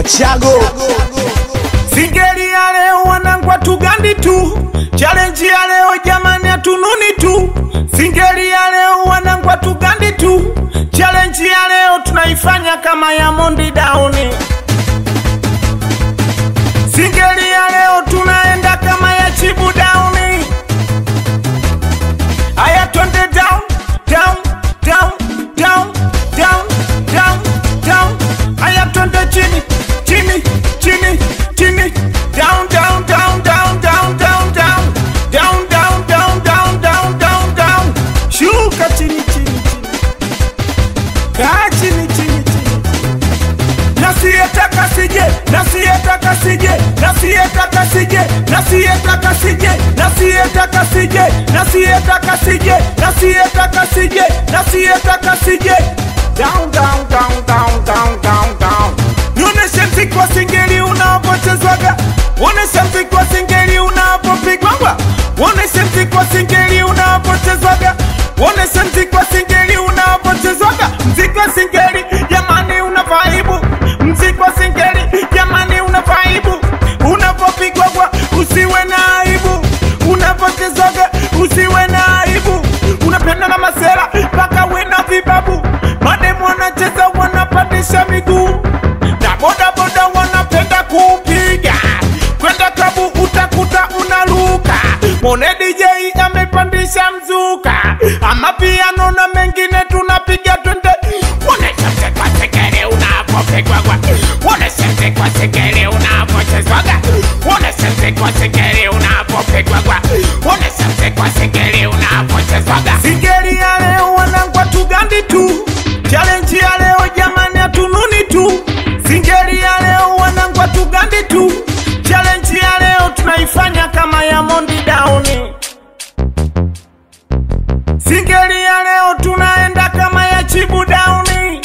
Chago Singeli ya leo wanangwa tugandi tu, challenge ya leo jamani hatununi tu. Singeli ya leo wanangwa tugandi tu, challenge ya leo tunaifanya kama ya Mondi Dauni. Singeli ya leo tunaenda kama ya Chibu Dauni. Aya twende down, down, down, down, down, down, down. Aya twende chini, chini, chini, chini. Down, down, down, down, down, down, down. Down, down, down, down, down, down, down. Shuka chini, chini, chini. Kaa chini, chini, chini. Nasiyetaka sije, nasiyetaka sije, nasiyetaka sije, nasiyetaka sije, nasiyetaka sije, nasiyetaka sije, nasiyetaka sije, nasiyetaka sije. Down, down, down, down, down, down, down. Nionyeshe mziki wa singeli unapochezwaga, uonyeshe mziki wa singeli unapopigwaga, uonyeshe mziki wa singeli unapochezwaga, uonyeshe mziki wa singeli unapochezwaga, mziki wa singeli jamani una vaibu, mziki wa singeli jamani una vaibu, unapopigwaga usiwe na aibu, unapochezwaga usiwe na aibu, unapenda na masera mpaka we na vibabu, mademu wanacheza wanapandisha miguu na bodaboda wanapenda kupiga kwenda klabu utakuta unaruka mone DJ amepandisha mzuka ama piano na mengine tunapiga twende unesese kwa sekere unapopigwagwa unesese kwa sekere unapochezwaga unesese kwa sekere unapopigwagwa unesese kwa sekere unapochezwaga singeli ya leo wanangwa tugandi tu challenge ya leo jamani hatununi tu singeli ya leo wanangwa tugandi tu challenge ya leo tunaifanya kama ya Mondi Dauni singeli ya leo tunaenda kama ya Chibu Dauni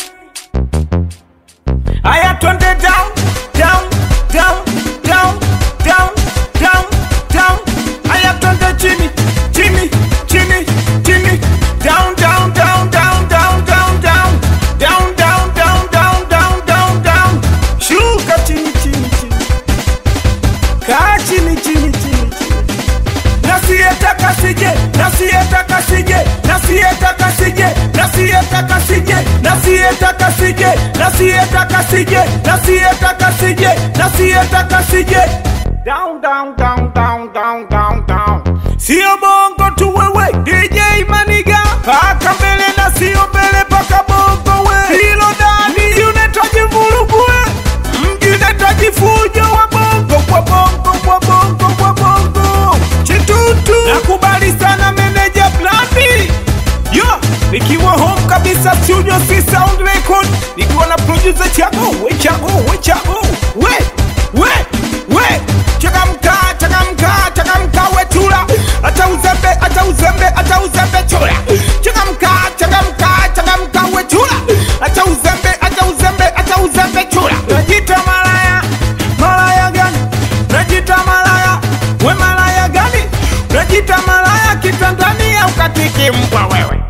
aya twende down down down down down down down aya twende chini chini chini chini down down down down down down down down down down down down down down shuka chini chini chini kaa chini chini chini chini nasiyetaka sije nasiyetaka sije nasiyetaka sije nasiyetaka sije nasiyetaka sije nasiyetaka sije nasiyetaka sije nasiyetaka sije down down down down down down down sio bongo tu wewe DJ Maniga paka mbele na sio mbele paka bongo we hilo dani unahitaji vurugu we mji unahitaji fujo wa bongo kwa bongo kwa bongo kwa bongo chitutu nakubali sana meneja plani yo nikiwa home kabisa studio si sound record nikiwa na producer chago we chago we chago we we we changamka changamka changamka we chula hata uzembe hata uzembe hata uzembe chula changamka changamka changamka we chula hata uzembe hata uzembe hata uzembe chula najita malaya malaya gani najita malaya we malaya gani najita malaya kitandani au katiki mbwa wewe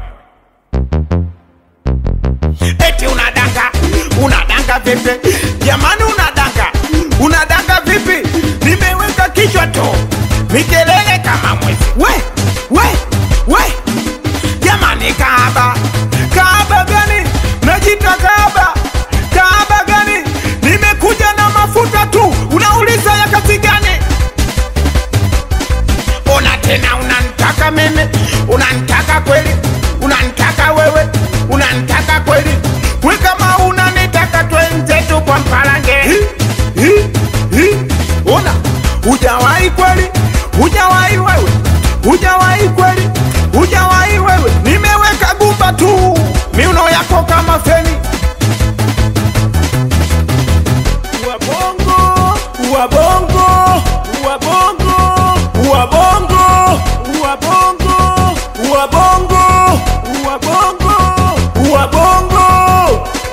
eti unadanga unadanga vipi jamani unadanga unadanga vipi nimeweka kichwa tu mikelele kama mwezi we we we jamani kaaba kaaba gani najita kaaba kaaba gani nimekuja na mafuta tu unauliza ya kazi gani ona tena unanitaka mimi unanitaka kweli unanitaka wewe unanitaka kweli we kama unanitaka twenze tu kwa mpalange Hi, hi, hi. ona hujawahi kweli hujawahi wewe hujawahi kweli hujawahi wewe nimeweka gumba tu miuno yako kama feni wabongo wabongo wabongo wabongo